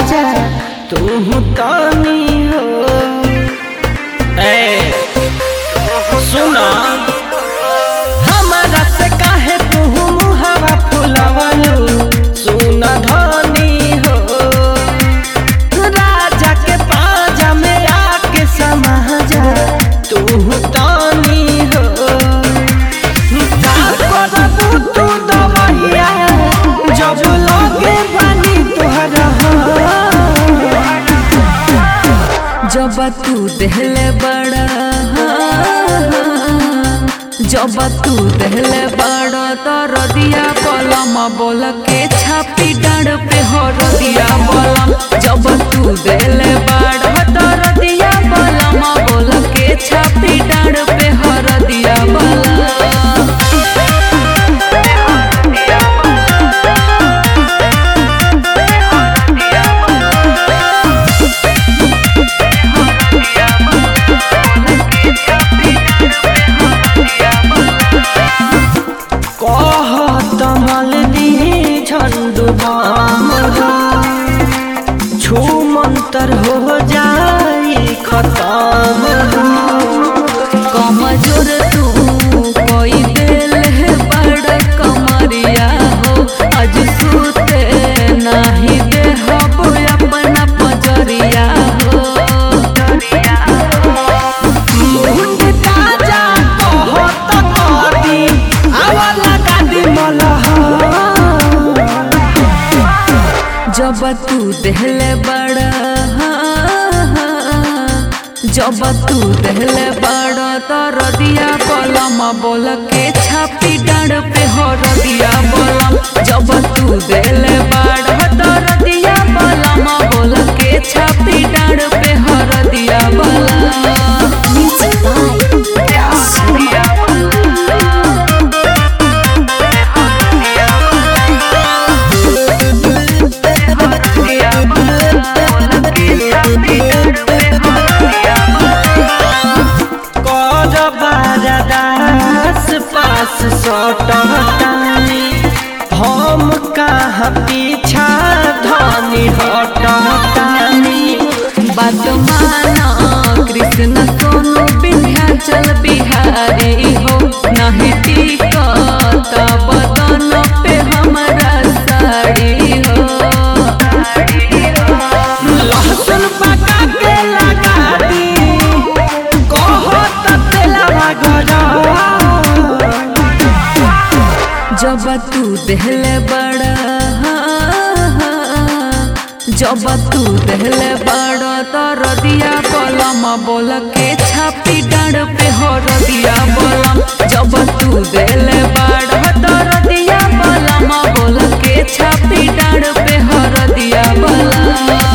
जा तू तानी हो ए सुना हमारा से काहे तू मुहावा फुलावलू सुना धनी हो राजा के पाजा में आके समा जा तू तानी हो का करबू तू दवैया जब लगे बानी तोहरा जब तू देहले बड़ा जब तू देहले बड़ा तो रदिया बलम बोल के छापी डांड पे हो रदिया बलम जब तू देहले बड़ा तो रदिया बलम बोल के छापी डांड पे हो रदिया बलम कहत मल दी झंडू हमरा छू मंतर हो जाई खत्म कमजोर तू कोई दिल है बड़ कमरिया हो आज सुते नहीं दे हब अपना पजरिया हो मुंड ताजा कहत कदी आवाला गादी मलहा जब तू देहले बड़ा जब तू देहले बड़ा तो रदिया बलम बोल के छापी डांड पे हो रदिया बलम जब तू देहले बड़ा तो रदिया बलम बोल के छापी डांड पे हो रदिया बलम कर बारदास पास सटतानी हम कहाँ पीछा धनी हटतानी बात माना कृष्ण सोनू विंध्याचल बिहारी हो नहीं टिकत बदन पे हमारा साड़ी हो लहसुन पका के लगा दी कहत तेलवा गरा जब तू देहले बड़ा जब तू देहले बड़ा तो रदिया बलम बोल के छापी डांड पे हो रदिया बलम जब तू देहले बड़ा तो रदिया बलम बोल के छापी डांड पे हो रदिया बलम